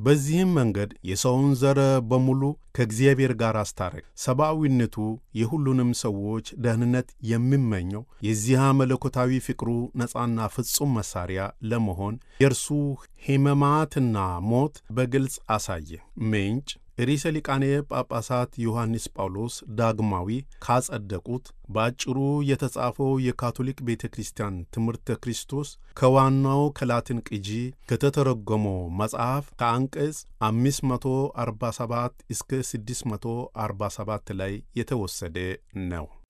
በዚህም መንገድ የሰውን ዘር በሙሉ ከእግዚአብሔር ጋር አስታረቅ። ሰብአዊነቱ የሁሉንም ሰዎች ደህንነት የሚመኘው የዚያ መለኮታዊ ፍቅሩ ነፃና ፍጹም መሣሪያ ለመሆን የእርሱ ሕማማትና ሞት በግልጽ አሳየ። ምንጭ ርዕሰ ሊቃነ ጳጳሳት ዮሐንስ ጳውሎስ ዳግማዊ ካጸደቁት በአጭሩ የተጻፈው የካቶሊክ ቤተ ክርስቲያን ትምህርተ ክርስቶስ ከዋናው ከላትን ቅጂ ከተተረጎመው መጽሐፍ ከአንቀጽ 547 እስከ 647 ላይ የተወሰደ ነው።